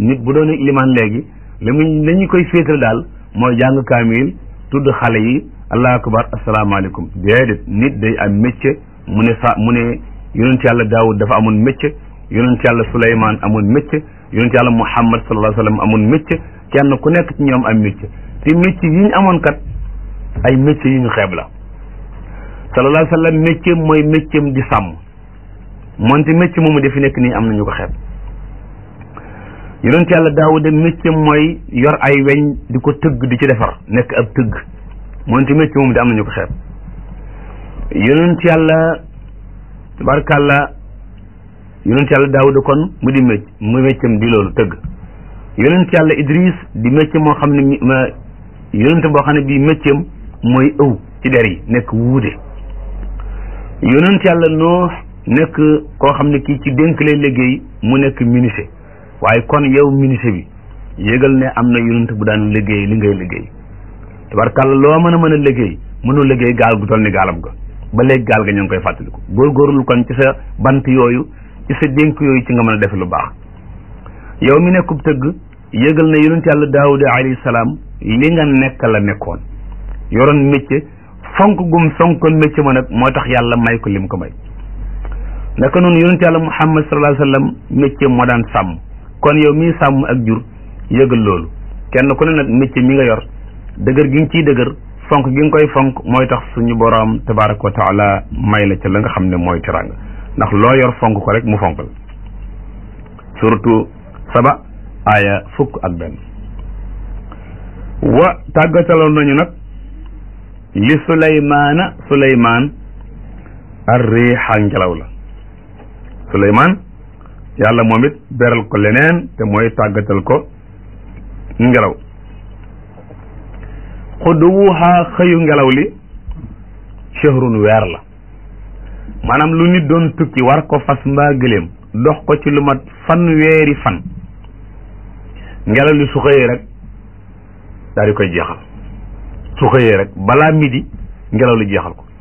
nit bu doon ilimaan léegi li mu la ñu koy féetal daal mooy jàng kaamil tudd xale yi allahu akbar asalaamaaleykum déedéet nit day am métier mu ne sa mu ne yonent yàlla daawud dafa amoon métier yonent yàlla suleymaan amoon métier yonent yàlla muhammad sallallahu alayhi wa sallam amoon métier kenn ku nekk ci ñoom am métier te métier yi ñu amoon kat ay métier yu ñu xeeb la sallallahu alayhi wa sallam métier mooy métier di sàmm moonte métier moomu dafi nekk nii am na ñu ko xeeb yonent yàlla daawuda métier mooy yor ay weñ di ko tëgg di ci defar nekk ab tëgg moonte métier moomu di am na ñu ko xeeb yonent yàlla tabarkàlla yonent yàlla daawuda kon mu di mécc mu méccam di loolu tëgg yonent yàlla idris di métier moo xam ne yonent boo xam ne bii méccam mooy ëw ci der yi nekk wuude yonent yàlla noox nekk koo xam ne kii ci dénk lay liggéey mu nekk ministre waaye kon yow ministre bi yégal ne am na yonent bu daan liggéey li ngay liggéey tabarkàlla loo mën a mën a liggéey mënul liggéey gaal gu toll ni gaalam ga ba léegi gaal ga ñu ngi koy fàttaliku góorgóorlu kon ci sa bant yooyu ci sa dénk yooyu ci nga mën a def lu baax yow mi nekkub tëgg yëgal na yonent yàlla daawuda alayhi salaam li nga nekk la nekkoon yoroon métier fonk gum fonkoon métier ma nag moo tax yàlla may ko lim ko may naka noonu yonent yàlla muhammad sallallahu alayhi wa sallam métier moo daan sàmm kon yow mii sàmm ak jur yëgal loolu kenn ku ne nag métier mi nga yor dëgër gi nga ciy dëgër fonk gi nga koy fonk mooy tax suñu boroom tabaraka wa taala may la ca la nga xam ne mooy teraanga ndax loo yor fonk ko rek mu fonk la surtout saba aaya fukk ak benn wa tàggataloon nañu nag li suleymaana suleymaan ar riixa ngelaw la suleymaan yàlla moom it beral ko leneen te mooy tàggatal ko ngelaw xuduwuhaa xëyu ngelaw li shahrun weer la maanaam lu nit doon tukki war ko fas mbaa gëléem dox ko ci lu mat fan weeri fan ngelaw li su xëyee rek daal di koy jeexal su xëyee rek balaa midi ngelaw li jeexal ko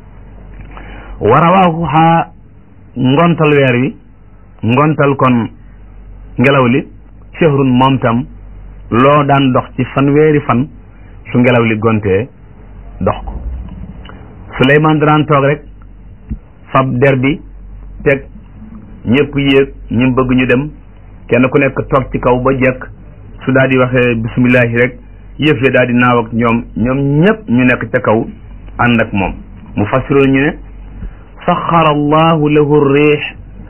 warawaaxuxaa ngontal weer wi ngontal kon ngelaw li shahrun moom tam loo daan dox ci fan weeri fan su ngelaw li gontee dox ko Suleymaan danaan toog rek fab der bi teg ñëpp yéeg ñu bëgg ñu dem kenn ku nekk toog ci kaw ba jekk su daal di waxee bisimillahi rek yëf ya daal di naaw ak ñoom ñoom ñëpp ñu nekk ca kaw ànd ak moom mu fassiroon ñu ne saxara allahu lahu riix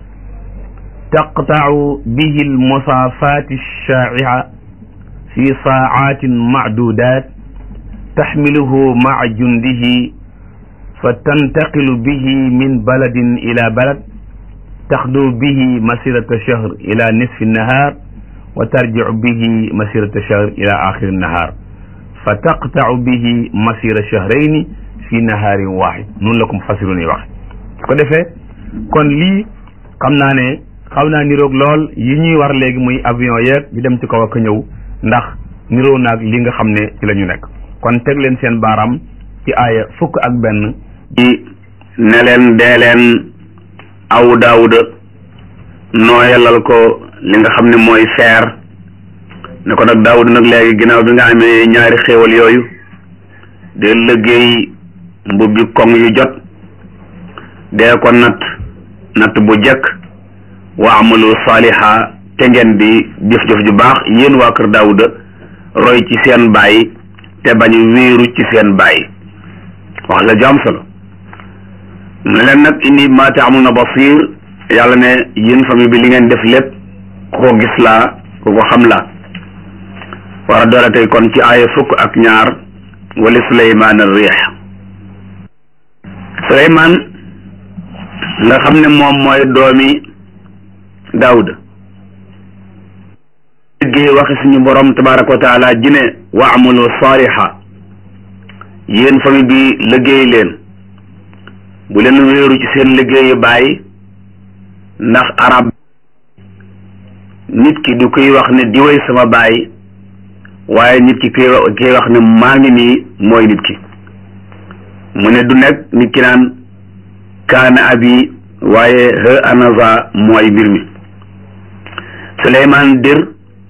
taqtau bihi almusaafaati alshaa'i'a fi saacatin macduudaat taxmiluhu maca jundihi fa tantaqilu bihi min baladin ila balad taxdu bihi masirata shahr ila nisfi nahar wa tarjicu bihi masirata shahr ila axiri nahar fa taqtacu bihi masira shahrayni fi naharin waxid noonu la ko mufassirun yi wax su ko defee kon lii xam naa ne xaw naa niroog lool yi ñuy war léegi muy avion yeeg di dem ci kaw ak ñëw ndax niroo naag li nga xam ne ci la ñu nekk kon teg leen seen baaraam ci aaya fukk ak benn di ne leen dee leen aw daawuda nooyalal ko li nga xam ne mooy feer ne ko nag daawuda nag léegi ginnaaw bi nga amee ñaari xéewal yooyu de liggéey mbubbi koŋ yu jot dee ko natt natt bu jekk wa amalu saaliha te ngeen di jëf-jëf ju baax yéen waa kër daawuda roy ci seen baay te bañ wéeru ci seen baay wax la jaam solo ne leen nag inni ma taamuna basir yàlla ne yéen famille bi li ngeen def lépp ku ko gis laa ku ko xam laa war a doole tey kon ci aaya fukk ak ñaar wali suleymaan ar riix suleymaan nga xam ne moom mooy doomi daawuda liggéey waxi suñu borom tabaraka wa taala ji ne wa amalu saaliha yéen famille bi liggéey leen bu leen wéeru ci seen liggéeyu bàyyi ndax arab nit ki du koy wax ne diwéy sama baay waaye nit ki koy koy wax ne maa ngi nii mooy nit ki mu ne du nekk nit ki naan kaana abi waaye he anaza mooy mbir mi Suleymaan dir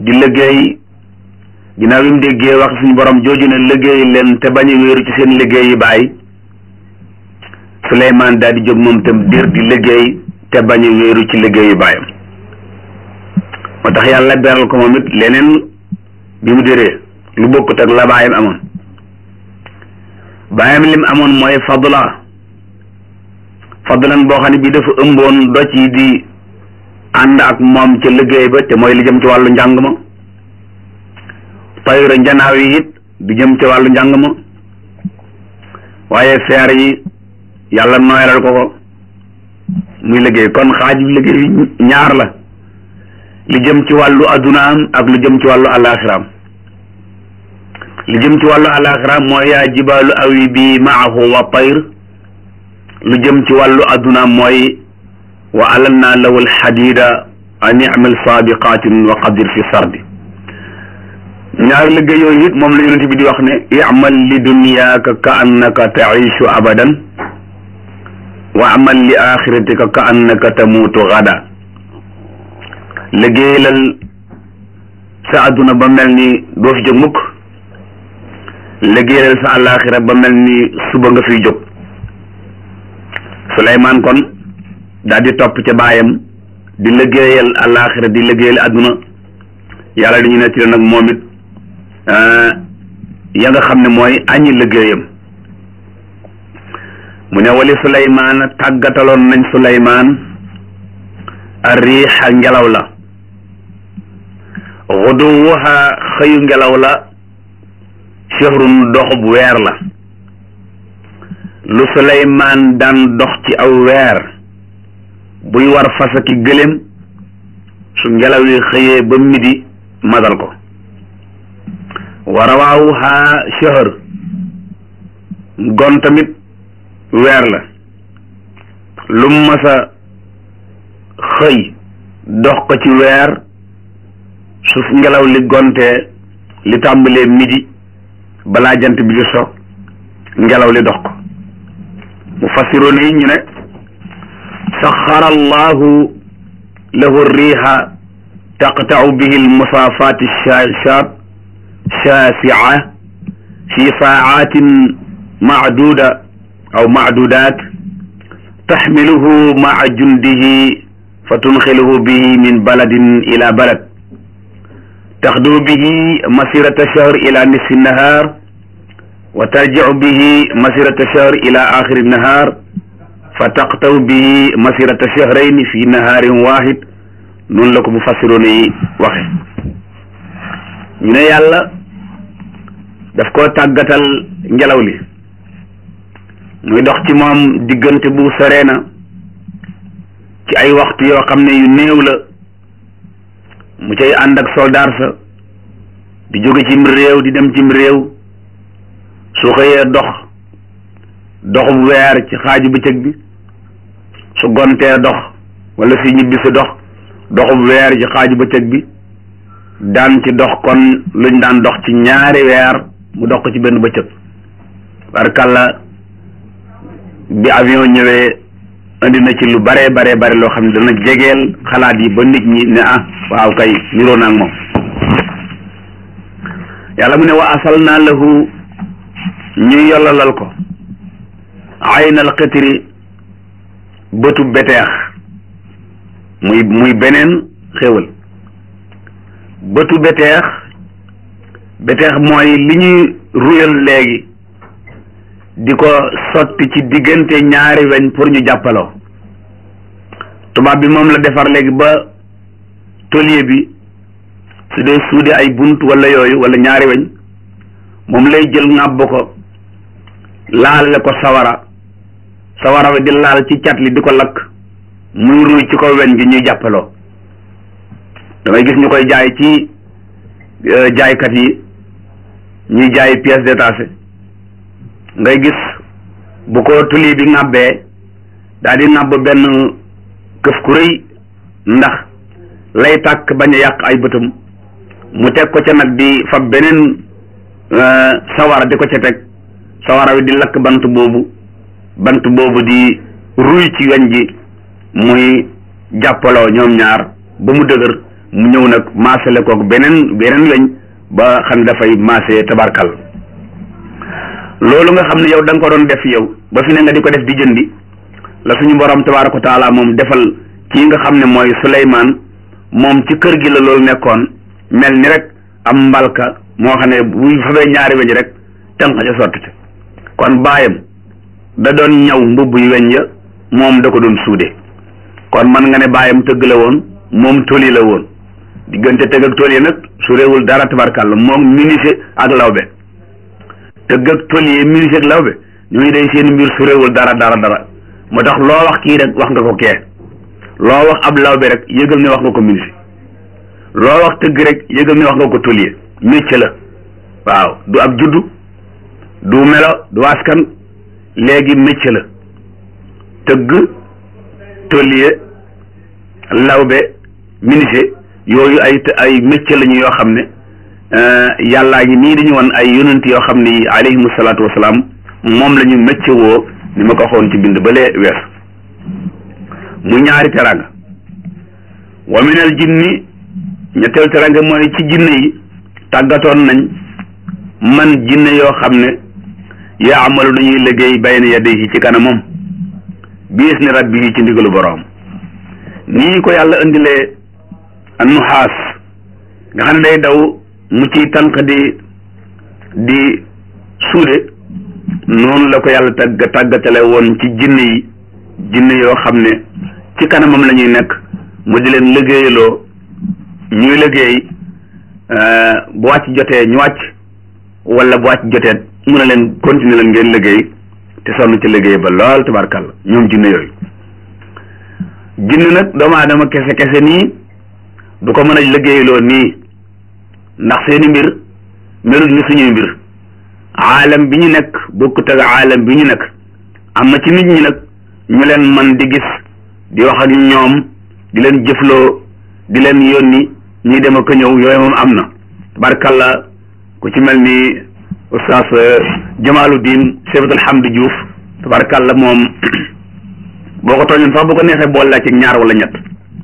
di liggéey ginnaaw bi mu déggee wax suñu borom jooju ne liggéey leen te bañ a wéeru ci seen liggéey yi baay Suleymaan daal di jóg moom tam dir di liggéey te bañ a wéeru ci liggéey yu baayam moo tax yàlla beral ko moom it leneen bi mu déree lu bokkut ak la baayam amoon baayam lim amoon mooy fadla fadlan boo xam ne bii dafa ëmboon doj yi di ànd ak moom ca liggéey ba te mooy li jëm ci wàllu njàng ma tayra njanaaw yi it di jëm ci wàllu njàng ma waaye feer yi yàlla nooyalal ko ko muy liggéey kon xaaj bi liggéey ñaar la li jëm ci wàllu addunaam ak lu jëm ci wàllu alaxiraam li jëm ci wàllu alaxiraam mooy yaa jibaalu awi bi maahu wa tayr lu jëm ci wàllu addunaam mooy wa alanna lahu alxadida an imal saabiqatin wa qadir fi sardi ñaari liggéey yooyu it moom la yonente bi di wax ne imal li dunyaaka ka annaka taishu abadan wa amal li axiratika ka annaka tamuutu gada liggéeyalal sa adduna ba mel ni doo fi jóg mukk liggéeyalal sa alaxira ba mel ni suba nga fiy jóg Suleymaan kon daal di topp ca baayam di liggéeyal alaxira di liggéeyal adduna yàlla dañu nettali nag moom it ya nga xam ne mooy añi liggéeyam mu ne wali Suleymaan tàggataloon nañ Suleymaan a riixa ngelaw la xuduwuha xëyu ngelaw la shahrun doxub weer la lu Suleymaan daan dox ci aw weer buy war fasa ki gëléem su ngelaw li xëyee ba midi madal ko wa rawaawuha shahr gon tamit weer la lu masa xëy dox ko ci weer su ngelaw li gontee li tàmbalee midi balaa jant bi di so ngelaw li dox ko mu fassiroon yi ñu ne saxara allahu lahu riixa taqtau bihi almusaafaat shaashaat shaasica fi saacatin macduuda aw macduudaat taxmiluhu maca jundihi fa tunxiluhu bihi min baladin ila balad taxdu bihi masirata shahr ila nisfi nahar wa tarjicu bihi masirata shahr ila axiri nahar fa taqtaw bihi masirata shahrayni fi naharin wahid noonu la ko mu fassiroon yi waxe ñu ne yàlla daf koo tàggatal ngelaw li muy dox ci moom diggante bu soree na ci ay waxtu yoo xam ne yu néew la mu cay ànd ak soldaar sa di jóge cim réew di dem cim réew su xëyee dox doxub weer ci xaaju bëccëg bi su gontee dox wala si ñibbi si dox doxub weer ci xaaju bëccëg bi daan ci dox kon luñ daan dox ci ñaari weer mu dox ko ci benn bëccëg barkalla bi avion ñëwee indi na ci lu bare bare bare loo xam ne dana jegeel xalaat yi ba nit ñi ne ah waaw kay niroo naa ak moom yàlla mu ne wa asal naa lahu ñu yollalal ko aynal xitri bëtu beteex muy muy beneen xéwal bëtu beteex beteex mooy li ñuy ruyal léegi di ko sotti ci diggante ñaari weñ pour ñu jàppaloo tubaab bi moom la defar léegi ba tôlier bi su dee suude ay bunt wala yooyu wala ñaari weñ moom lay jël ŋàbb ko laalale ko sawara sawara wi di laal ci cat li di ko lakk muy ruy ci ko weñ gi ñuy jàppaloo damay gis ñu koy jaay ci jaaykat yi ñuy jaay pièces détachées ngay gis bu ko tuli bi ŋàbbee daal di ŋàbb benn këf ku rëy ndax lay tàkk bañ a yàq ay bëtam mu teg ko ca nag di fab beneen sawara di ko ca teg sawara wi di lakk bant boobu bant boobu di ruy ci weñ gi muy jàppaloo ñoom ñaar ba mu dëgër mu ñëw nag maasale koog beneen beneen weñ ba xam ne dafay maase tabarkal loolu nga xam ne yow da nga ko doon def yow ba fi ne nga di ko def di jëndi la suñu borom tabaraka taala moom defal kii nga xam ne mooy Suleymaan moom ci kër gi la loolu nekkoon mel ni rek am mbalka moo xam ne buy fabee ñaari weñ rek tànq ca sotti ca kon baayam da doon ñaw mbubb yu weñ ya moom da ko doon suude kon man nga ne baayam tëgg la woon moom toli la woon diggante tëgg ak toli nag su réewul dara tabarkàlla moom menuisier ak lawbe tëgg ak toli menuisier ak lawbe ñooñu day seen mbir su réewul dara dara dara moo tax loo wax kii rek wax nga ko kee loo wax ab lawbe rek yëgal ne wax nga ko menuisier loo wax tëgg rek yëgal ne wax nga ko tôlier métier la waaw du ab juddu du melo du askan léegi métier la tëgg tôlier lawbe menuisier yooyu ay ay métier lañu yoo xam ne yàllaa ngi nii dañu woon ay yonent yoo xam ne alayhimu salaatu wasalaam moom la ñu métier woo ni ma ko waxoon ci bind balee wees mu ñaari teranga wa minal jinni ñetteel teranga mooy ci jinne yi tàggatoon nañ man jinne yoo xam ne yaa amalu nañuy liggéey bayna yadayhi ci kanamam biis ni rabbihi ci ndigalu boroom nii ko yàlla indilee nuxaas nga xam ne day daw mu ciy tànq di di suude noonu la ko yàlla tàgg tàggatale woon ci jinne yi jinne yoo xam ne ci kanamam la ñuy nekk mu di leen liggéeyaloo ñuy liggéey bu wàcc jotee ñu wàcc wala bu wàcc jotee mun a leen continuer leen ngeen liggéey te sonn ci liggéey ba lool tabarkàlla ñoom jinne yooyu jinne nag doomu aadama kese kese nii du ko mën a liggéeyloo nii ndax seeni mbir melut ni suñuy mbir aalam bi ñu nekk bokkut ak aalam bi ñu nekk am na ci nit ñi nag ñu leen man di gis di wax ak ñoom di leen jëfloo di leen yónni ñuy dem ak ñëw yooyu moom am na tabarkalla ku ci mel ni oustaz Jamaluddin Sebatul Hamdi Diouf tabarkalla moom boo ko tooñoon sax bu ko neexee boole laa ci ñaar wala ñett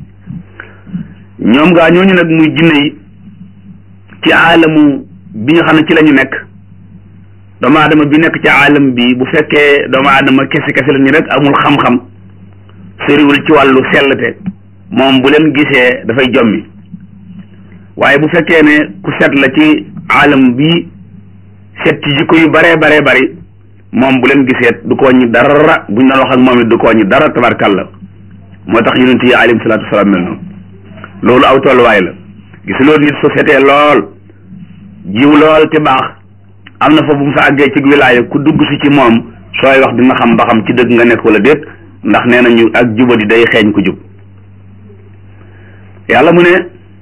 ñoom gaa ñooñu nag muy jinne yi ci aalamu bi nga xam ne ci la ñu nekk doomu aadama bi nekk ci aalam bi bu fekkee doomu aadama kese kese la ñu rek amul xam-xam soriwul ci wàllu sellte moom bu leen gisee dafay jommi waaye bu fekkee ne ku set la ci aalam bi set ci jikko yu baree baree bari moom bu leen gisee du ko ñi dara buñ doon wax ak moom it du ko ñi dara tabarkàlla moo tax yonent yi alayhim salaatu wasalaam mel noonu loolu aw tolluwaay la gis loolu nit société lool jiw lool te baax am na fa bu mu fa àggee ci wilaaya ku dugg si ci moom sooy wax dina xam ba xam ci dëgg nga nekk wala déet ndax nee nañu ak jubadi day xeeñ ku jub yàlla mu ne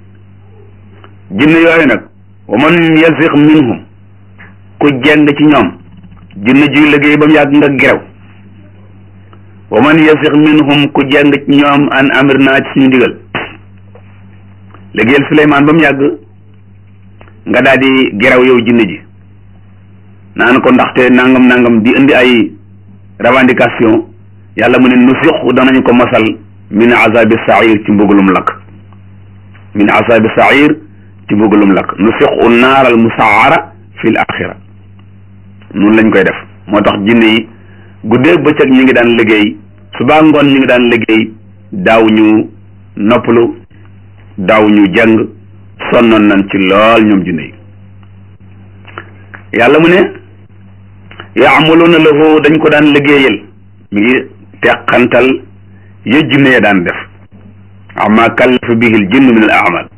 jinne yooyu nag wa man yasix minhum ku jeng ci ñoom jinne juy liggéey ba mu yàgg nga gerew wa man yasix minhum ku jeng ci ñoom an amir naa ci suñu digal liggéeyal Suleymaan ba mu yàgg nga daal di gerew yow jinne ji naan ko ndaxte nangam nangam di indi ay revendication yàlla mu ne nu siq danañu ko masal min azabi sair ci mbugalum lakk min azabi sair ci mbugalum lakk nu siqu naaral musaara fi l axira noonu lañ koy def moo tax jinne yi guddee bëccëg ñu ngi daan liggéey subaa ngoon ñu ngi daan liggéey daaw ñu noppalu daaw ñu jàng sonnoon nañ ci lool ñoom jinne yi yàlla mu ne yaamaluuna lahu dañ ko daan liggéeyal mi ngi teqantal ya jinne ya daan def ama kallafa bihi l jinn min al amal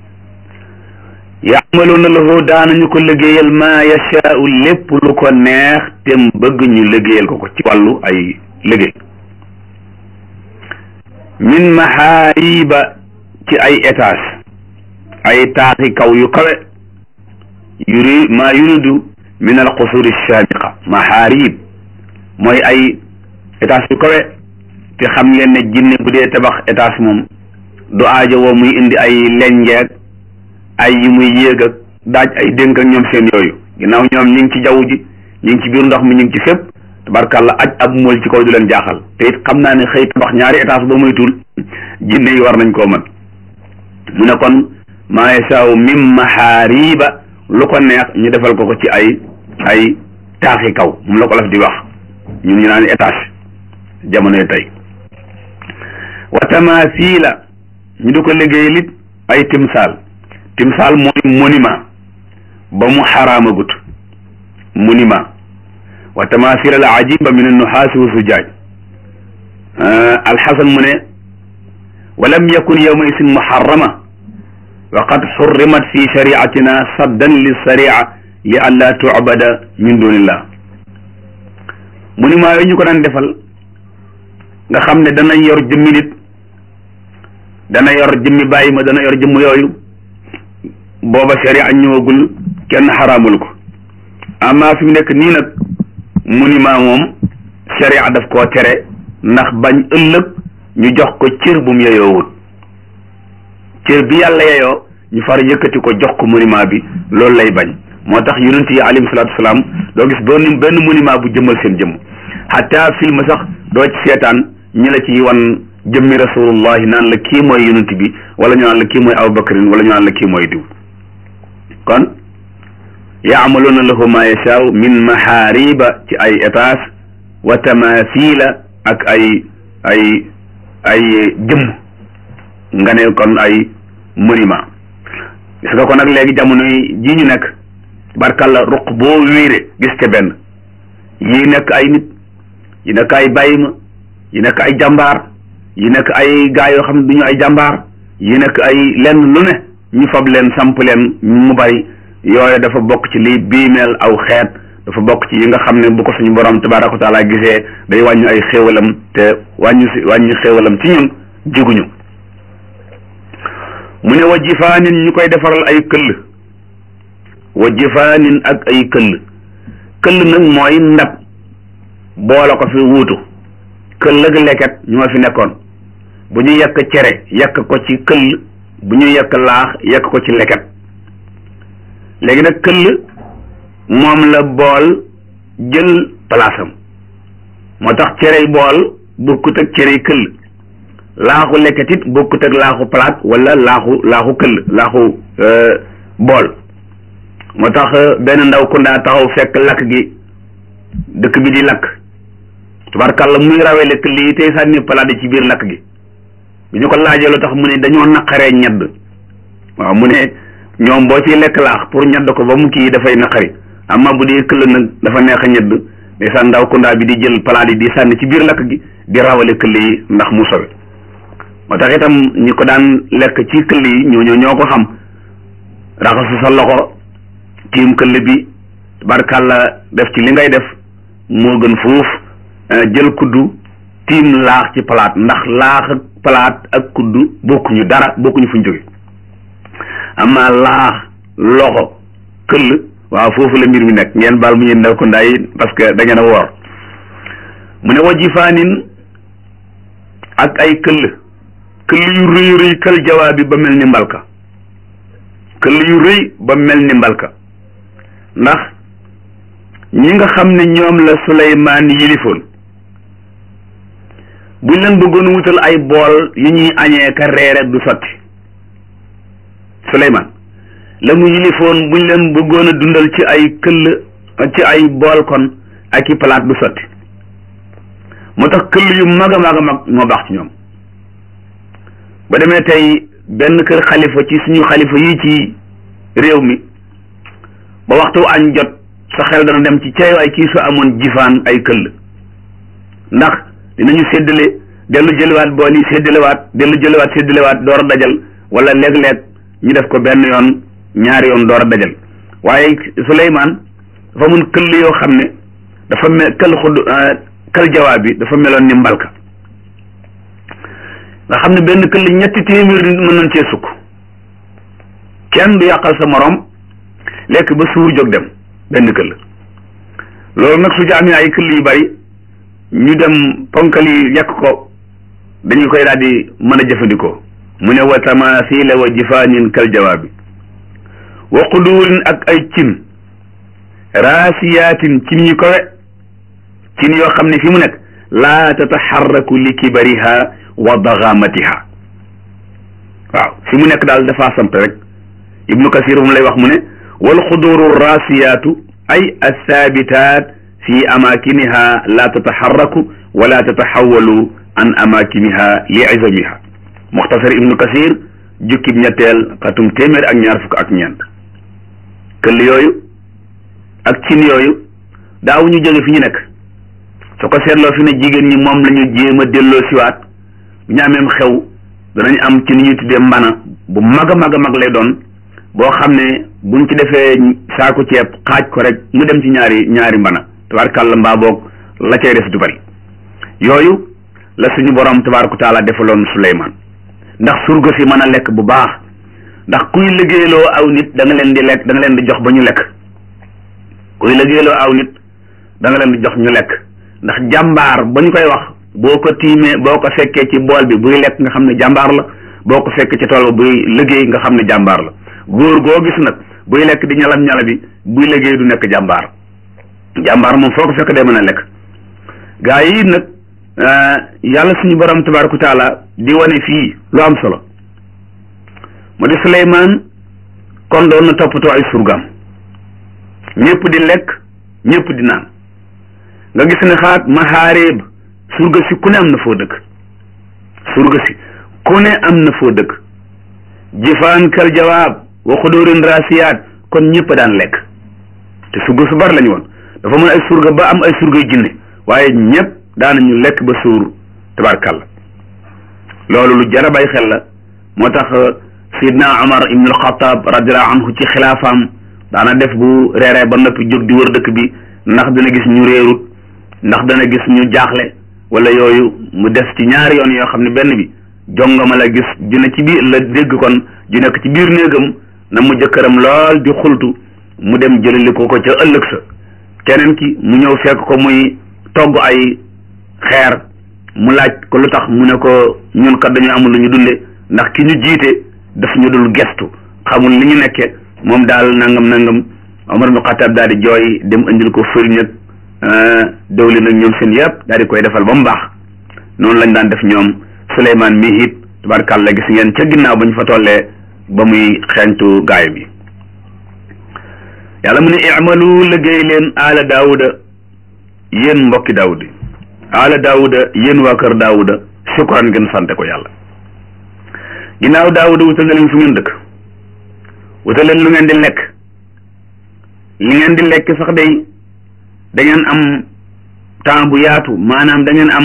yaamaluuna lahu daanañu ko liggéeyal ma yashaau lépp lu ko neex te bëgg ñu liggéeyal ko ko ci wàllu ay liggéey min mahaariba ci ay étage ay taaxi kaw yu kawe yuri ma yuridu min al qusuri shaamiqa mahaarib mooy ay étage yu kawe te xam ngeen ne jinne bu dee tabax étage moom du aajo woo muy indi ay lenjeeg ay yu muy yéeg ak daaj ay dénk ak ñoom seen yooyu ginnaaw ñoom ñi ngi ci jaww ji ñi ngi ci biir ndox mi ñu ngi ci fépp tabarkàlla aj ab mool ci kaw du leen jaaxal te it xam naa ne xëy tabax ñaari étage ba muy tul jinne yi war nañ koo mën mu ne kon maa yasaaw min maxaariba lu ko neex ñu defal ko ko ci ay ay taaxi kaw moom la ko laf di wax ñun ñu naan étage jamonoy tey wa tamaasiila ñu di ko liggéey lit ay timsaal timsaal mooy monument ba mu xaraamagut monument wa tamaasiila al ajiba min annuxaasi wa sujaaj alxasan mu ne walam yakun yawma isin muharrama wa qad xurrimat fi shariatina saddan li sharia li an laa tucbada min dunillah monument yooyu ñu ko daan defal nga xam ne dana yor jëmmi nit dana yor jëmmi bàyyi ma dana yor jëmm yooyu booba sharia ñëwagul kenn xaraamul ko amma fi mu nekk nii nag monument moom sharia daf koo tere ndax bañ ëllëg ñu jox ko cër bu mu yeyoowut cër bi yàlla yeyoo ñu far yëkkati ko jox ko monument bi loolu lay bañ moo tax yonent yi alayhi salaatu wasalaam doo gis doon benn monument bu jëmmal seen jëmm xataa film sax doo ci seetaan ñi la ci wan jëmmi rasulullahi naan la kii mooy yonent bi wala ñu naan la kii mooy abubakrin wala ñu naan la kii mooy diw kon yaamaluuna lahu ma yashaaw min maxaariba ci ay étage wa tamathila ak ay ay ay jëmm nga ne kon ay monument gis nga ko nag léegi jamono ji ñu nekk barkalla ruq boo wéere gis te benn yii nekk ay nit yi nekk ay bàyyima yi nekk ay jàmbaar yi nekk ay gaa yoo xam ne du ñu ay jàmbaar yi nekk ay lenn lu ne ñu fab leen samp leen mu bari yooyu dafa bokk ci liy biimeel aw xeet dafa bokk ci yi nga xam ne bu ko suñu borom tabaaraka wa taala gisee day wàññi ay xéewalam te wàññi si wàññi xéewalam ci ñun jiguñu mu ne wa jifaanin ñu koy defaral ay këll wa jifaanin ak ay këll këll nag mooy ndab boole ko fi wuutu këll ak leket ñoo fi nekkoon bu ñu yekk cere yekk ko ci këll bu ñu yekk laax yekk ko ci leket léegi nag këll moom la bool jël palaasam moo tax cerey bool bokkut ak cerey këll laaxu leket it bokkut ak laaxu palaat wala laaxu laaxu këll laaxu bool moo tax benn ndaw ku ndaa taxaw fekk lakk gi dëkk bi di lakk tubaarkàlla muy rawee lekk lii tey sànni palaat ci biir lakk gi bi ñu ko laajee lu tax mu ne dañoo naqaree ñedd waaw mu ne ñoom boo ciy lekk laax pour ñedd ko ba mu kii dafay naqari amma bu dee këll nag dafa neex a ñedd ndeysaan ndaw kundaa bi di jël palaat yi di sànni ci biir lakk gi di rawale këll yi ndax mu sowe moo tax itam ñi ko daan lekk ci këll yi ñooñu ñoo ko xam raxasu sa loxo tiim këll bi barkàlla def ci li ngay def moo gën fuuf jël kuddu tiim laax ci palaat ndax laax ak palaat ak kuddu bokkuñu dara bokkuñu fuñ jóge amma laax loxo këll waaw foofu la mbir mi nekk ngeen baal mu ñeen ndaw ko ndaay parce que da ngeen a woor mu ne wajifaanin ak ay këll këll yu rëy rëy kal jawaabi ba mel ni mbalka këll yu rëy ba mel ni mbalka ndax ñi nga xam ne ñoom la Suleymaan yilifoon buñ leen bëggoon wutal ay bool yu ñuy añee ka reere du sotti Suleymaan la mu yilifoon buñ leen bëggoon a dundal ci ay këll ci ay bool kon ak i palaat du sotti moo tax këll yu mag a mag a mag moo baax ci ñoom ba demee tey benn kër xalifa ci suñu xalifa yi ci réew mi ba waxtu añ jot sa xel dana dem ci cay waay kii su amoon jifaan ay këll ndax dinañu séddale dellu jëliwaat bool yi séddalewaat dellu jëliwaat séddalewaat door a dajal wala léeg-léeg ñu def ko benn yoon ñaari yoon door a dajal waaye Suleymaan dafa mun këll yoo xam ne dafa mel kël xudd kël jawaab bi dafa meloon ni mbalka nga xam ne benn këll ñetti téeméer nit mën nañ cee sukk kenn du yàqal sa morom lekk ba suur jóg dem benn këll loolu nag su ci amee ay këll yu bari ñu dem ponkal yi yàq ko dañu koy daal di mën a jëfandikoo mu ne wa tamathila wa jifaanin kal jawaabi wa quduurin ak ay cin raasiyaatin cin yu kowe cin yoo xam ne fi mu nekk laa tataxarraku li kibariha wa daxaamatiha waaw fi mu nekk daal dafa samp rek ibnu kasir mu lay wax mu ne wal xuduru rasiyaatu ay athaabitat fi amakiniha la tataxarraku wala tataxawalu an amakiniha li izamiha muxtasar ibnu kasir jukkib ñetteel xatum téeméer ak ñaar fukk ak ñeent këll yooyu ak cin yooyu daaw ñu jóge fi ñu nekk su ko seetloo fi ne jigéen ñi moom la ñu jéem a delloo siwaat bu ñu ameem xew danañ am ci ni ñuy tuddee mbana bu mag a mag a mag lay doon boo xam ne buñ ci defee saako ceeb xaaj ko rek mu dem ci ñaari ñaari mbana tabaarkàlla mbaa boog la cay des du bari yooyu la suñu borom tabaaraka taala defaloon Suleymaan ndax surga si mën a lekk bu baax ndax kuy liggéeyloo aw nit da nga leen di lekk da nga leen di jox ba ñu lekk kuy liggéeyloo aw nit da nga leen di jox ñu lekk ndax jàmbaar ba ñu koy wax boo ko tiimee boo ko fekkee ci bool bi buy lekk nga xam ne jàmbaar la boo ko fekkee ci tool ba buy liggéey nga xam ne jàmbaar la góor goo gis nag buy lekk di ñalam ñala bi buy liggéey du nekk jàmbaar jàmbaar moom foo ko fekk day mën a lekk gaa yi nag yàlla suñu borom tabaaraka taala di wane fii lu am solo mu di Suleymaan kon doon na toppatoo ay surgaam ñëpp di lekk ñëpp di naan nga gis ne xaat maxaareeb surga si ku ne am na foo dëkk surga si ku ne am na foo dëkk jifaan kal jawaab wa xudóorin rasiyaat kon ñëpp daan lekk te surga su bari lañu woon dafa mën ay surga ba am ay surga jinne waaye ñëpp daanañu lekk ba suur tabarkàlla loolu lu jar a bàyyi xel la moo tax sidna Umar ibn al-Khattab radiallahu anhu ci xilaafaam daana def bu reeree ba noppi jóg di wër dëkk bi ndax dana gis ñu réerut ndax dana gis ñu jaaxle wala yooyu mu def ci ñaari yoon yoo xam ne benn bi jongama la gis ju ne ci biir la dégg kon ju nekk ci biir néegam na mu jëkkëram lool di xultu mu dem jëlali ko ko ca ëllëg sa keneen ki mu ñëw fekk ko muy togg ay xeer mu laaj ko lu tax mu ne ko ñun kat dañu amul lu ñu dunde ndax ki ñu jiite daf ñu dul gestu xamul li ñu nekke moom daal nangam nangam Omar ibn Khattab daal di jooy dem indil ko fëriñ ak dawlin ak ñoom seen yëpp daal di koy defal ba mu baax noonu lañ daan def ñoom Souleymane mii it tabarkàlla gis ngeen ca ginnaaw ba ñu fa tollee ba muy xeeñtu gaay bi yàlla mu ne i'malu liggéey leen aala daawuda yéen mbokki daawud yi aala daawuda yéen waa kër daawuda sukran ngeen sante ko yàlla ginnaaw daawuda wutal na leen fu ngeen dëkk wutal leen lu ngeen di lekk li ngeen di lekk sax day da ngeen am temps bu yaatu maanaam da ngeen am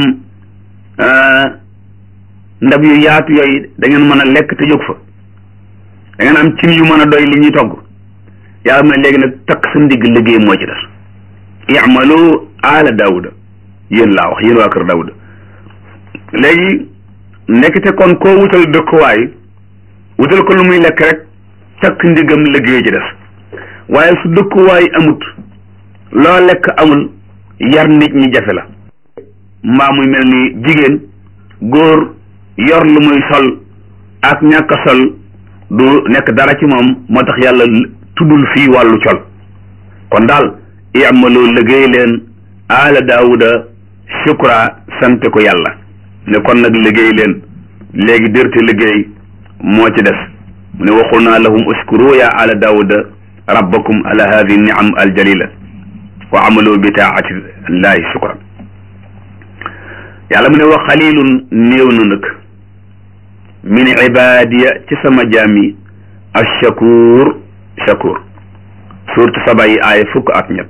ndab yu yaatu yooyu da ngeen mën a lekk te jóg fa da ngeen am cin yu mën a doy li ñuy togg yàlla mu ne léegi nag takk sa ndigg liggéey moo ci des i'malu aala daawuda yéen laa wax yéen waa kër daawuda léegi nekkite kon koo wutal dëkkuwaay wutal ko lu muy lekk rek takk ndigam liggéey ci des waaye su dëkkuwaay amut loo lekk amul yar nit ñi jafe la mbaa muy mel ni jigéen góor yor lu muy sol ak ñàkk a sol du nekk dara ci moom moo tax yàlla tuddul fii wàllu col kon daal i'malu liggéey leen aala daawuda shukra sante ko yàlla ne kon nag liggéey leen léegi dërte liggéey moo ci des mu ne waxul naa lahum uskuru ya ala daawuda rabbakum ala hadihi niam aljalila wa amalu bi taati llahi shukran yàlla mu ne wa xalilun néew na nag min ibadiya ci sama jaami ashakur shakur surtout saba yi aaya fukk ak ñett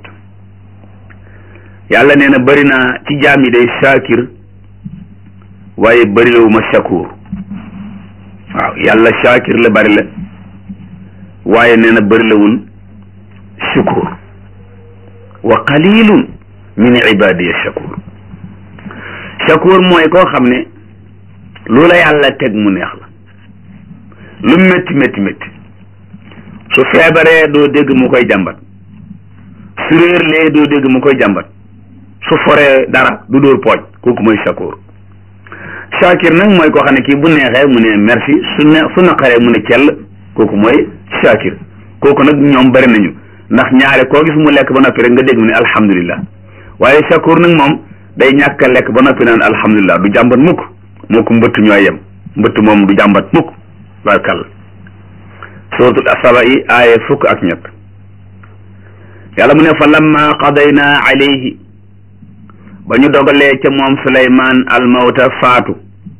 yàlla nee na bëri naa ci jaam yi day shakir waaye bërilewu ma shakur waaw yàlla shakir la bëri la waaye nee na bërilewul shukur wa qalilun min ibadiya shakur shakur mooy koo xam ne lu la yàlla teg mu neex la lu métti métti métti su feebaree doo dégg mu koy jàmbat su réerlee doo dégg mu koy jàmbat su foree dara du dóor pooj kooku mooy shakur shakir nag mooy koo xam ne kii bu neexee mu ne merci su ne su naqaree mu ne cell kooku mooy shakir kooku nag ñoom bari nañu ndax ñaare koo gis mu lekk ba noppi rek nga dégg mu ne alhamdulillah waaye shakur nag moom day ñàkk a lekk ba noppi naan alhamdulillah du jàmbat mukk moo ko mbëtt ñooy yem mbëtt moom du jàmbat mukk barkal suratul asaba yi aaya fukk ak ñett yàlla mu ne fa lamma qadayna alayhi ba ñu dogalee ca moom suleymaan almawta faatu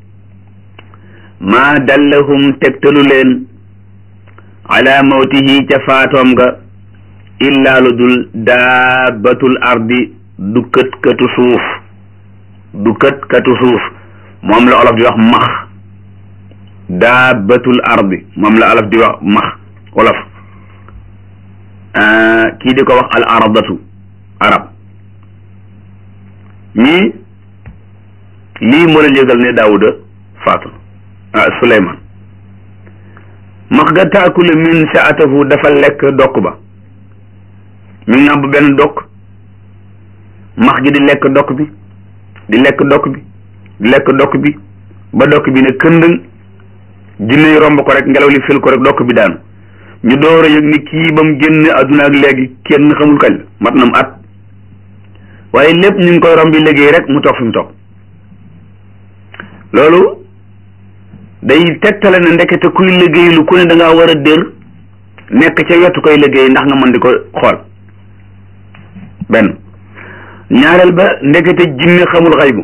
maa dallahum tegtalu leen ala mawtihi ca faatoom nga illaa lu dul daabatul ardi du kët katu suuf du kët katu suuf moom la olof di wax max daabatul ardi moom la olof di wax max olof kii di ko wax al aradatu arab ñii lii moo leen yëgal ne daawuda faatu ah suleyman max ga taakule min saatahu dafa lekk dokk ba mi ngi nàmp benn dokk max gi di lekk dokk bi di lekk dokk bi di lekk dokk bi ba dokk bi ne këndëng jinne yi romb ko rek ngelaw li fil ko rek dokk bi daanu ñu door a yëg ni kii ba mu génn àdduna ak léegi kenn xamul kañ la mat na mu at waaye lépp ñu ngi koy rombi liggéey rek mu toog fi mu toog loolu day tegtale ne ndekete kuy liggéey lu ku ne da ngaa war a dër nekk ca wetu koy liggéey ndax nga mën di ko xool benn ñaareel ba ndekete jinne xamul xaybu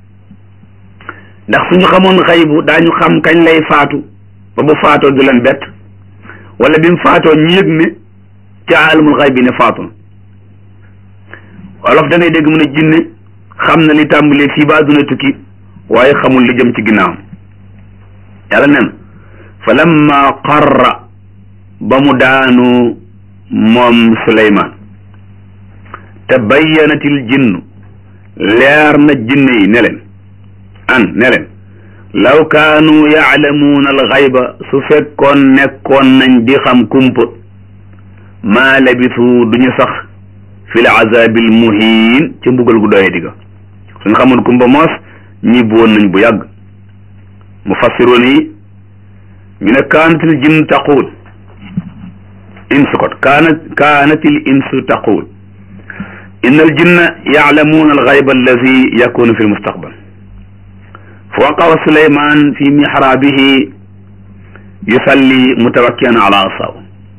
ndax suñu xamoon xaybu daañu xam kañ lay faatu ba bu faatoo du leen bett wala bi mu faatoo ñu yëg ne ca alamul xayb bi ne faatu na wolof da ngay dégg mu ne jinne xam na li tàmbalee fii ba àdduna tukki waaye xamul li jëm ci ginnaawam yàlla nen fa lamma qarra ba mu daanu moom suleymaan te bayyanatil jinnu leer na jinne yi ne leen an ne leen law kaanu yaalamuuna alxayba su fekkoon nekkoon nañ di xam kumpa maa labisu duñu sax fi l azabil muhiin ca mbugal gu doye digga suñ xamoon kumpa moos ñibbi woon nañ bu yàgg mufassiroon yi ñu ne kaanatil jinn taquul insu kot kaana kaanatil insu taquul inna al jinna yaalamuuna alxayba allazi yakunu fi lmustaqbal fa waqawa suleyman fi mihrabihi yusalli mutawakkian ala asaw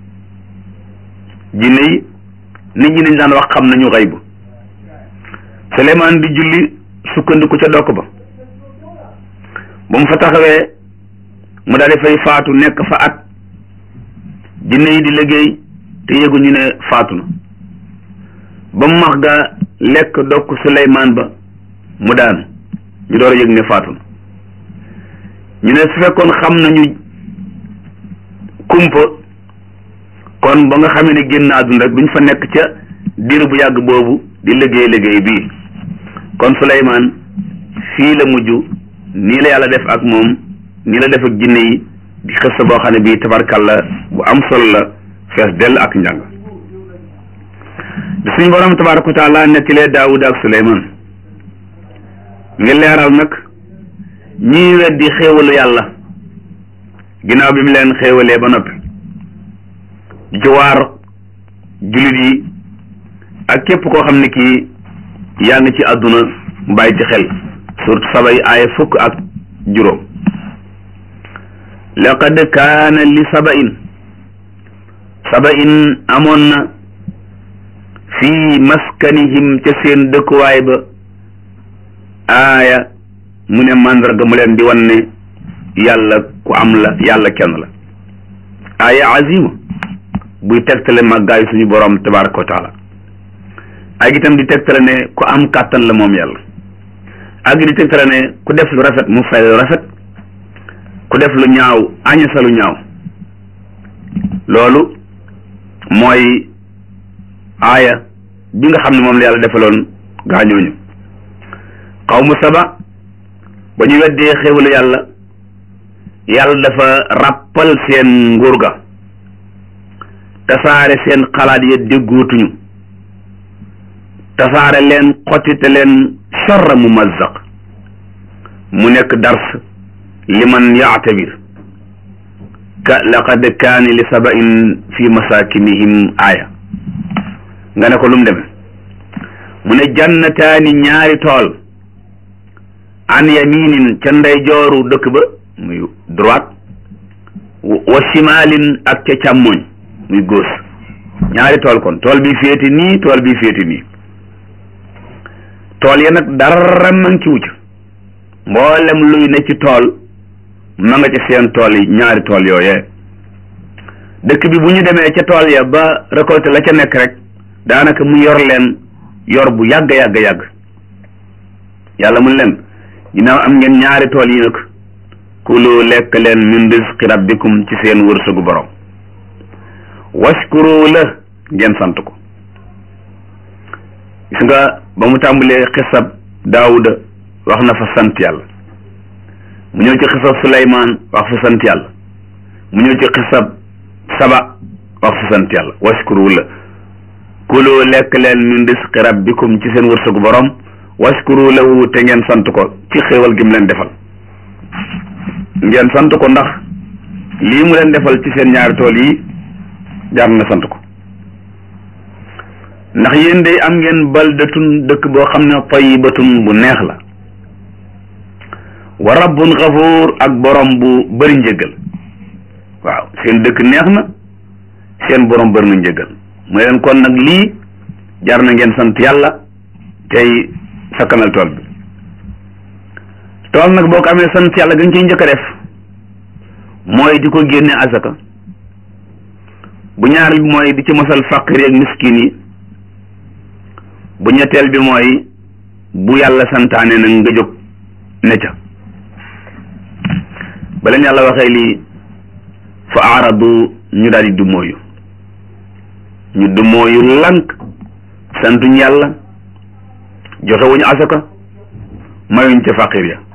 jinne yi nit ñi dañ daan wax xam nañu xaybu suleyman di julli sukkandiku ca dokk ba ba mu fa taxawee mu daal di fay faatu nekk fa at jinne yi di liggéey te yëguñu ne faatu na ba mu max ga lekk dokk suleyman ba mu daanu ñu door a yëg ne faatu na ñu ne su fekkoon xam nañu kumpa kon ba nga xamee ne génn àdduna rek duñ fa nekk ca diir bu yàgg boobu di liggéey liggéey bii kon Suleymaan fii la mujj nii la yàlla def ak moom nii la def ak jinne yi di xësta boo xam ne bii tabarkalla bu am solo la fees dell ak njàng di suñu borom tabaraka wa taala nettilee Daawuda ak Suleymaan ngi leeral nag ñii weddi xéewalu yàlla ginnaaw bi mu leen xéewalee ba noppi di ci waar jullit yi ak képp koo xam ne kii yaa ngi ci àdduna bàyyi ci xel surtout saba yi aaya fukk ak juróom laqad kaana li saba in saba in amoon na fii maskanihim ca seen dëkkuwaay ba aaya mu ne màndarga mu leen di wan ne yàlla ku am la yàlla kenn la aaya azima buy tegtale màggaayu suñu borom tabaraka wa taala ak itam di tegtale ne ku am kàttan la moom yàlla ak di tegtale ne ku def lu rafet mu fay lu rafet ku def lu ñaaw añasa lu ñaaw loolu mooy aaya bi nga xam ne moom la yàlla defaloon gaañooñu xawmu saba ba ñu weddee xéwalu yàlla yàlla dafa ràppal seen nguur ga tasaare seen xalaat ya déggootuñu tasaare leen xottite leen charra mu mazzaq mu nekk dars liman yaatabir ka laqad kaani li sabain fi masakinihim aaya nga ne ko lu mu deme mu ne jannataani ñaari tool an yaminin ca ndeyjooru dëkk ba muy droite wa shimalin ak ca càmmoñ muy góos ñaari tool kon tool bi féeti nii tool bi féeti nii tool ya nag dara man ci wucc mboolem luy ne ci tool ma nga ci seen tool yi ñaari tool yooyee dëkk bi bu ñu demee ca tool ya ba récolté la ca nekk rek daanaka mu yor leen yor bu yàgg yàgg yàgg yàlla mun leen ginnaaw am ngeen ñaari tool yi nag kulu lekk leen min rizqi rabbikum ci seen wërsëgu borom washkuru la ngeen sant ko gis nga ba mu tàmbalee xisab daawuda wax na fa sant yàlla mu ñëw ci xisab suleymaan wax fa sant yàlla mu ñëw ci xisab saba wax fa sant yàlla washkuru la kulu lekk leen min rizqi rabbikum ci seen wërsëgu borom washkuru lahu te ngeen sant ko ci xéewal gi mu leen defal ngeen sant ko ndax lii mu leen defal ci seen ñaari tool yi jaar na sant ko ndax yéen de am ngeen baldatun dëkk boo xam ne tayyibatun bu neex la wa rabbun xafuur ak borom bu bëri njëggal waaw seen dëkk neex na seen borom bëri na njëggal mu leen kon nag lii jar na ngeen sant yàlla tey sakkanal tool bi tool nag boo ko amee sant yàlla gën ciy njëkk a def mooy di ko génne asaka bu ñaareel bi mooy di ci mosal faqir ak miskin yi bu ñetteel bi mooy bu yàlla santaane nag nga jóg ne ca ba leen yàlla waxee lii fa aaradu ñu daal di dummóoyu ñu dummóoyu lank santuñ yàlla joxewuñu asaka mayuñ ca faqir ya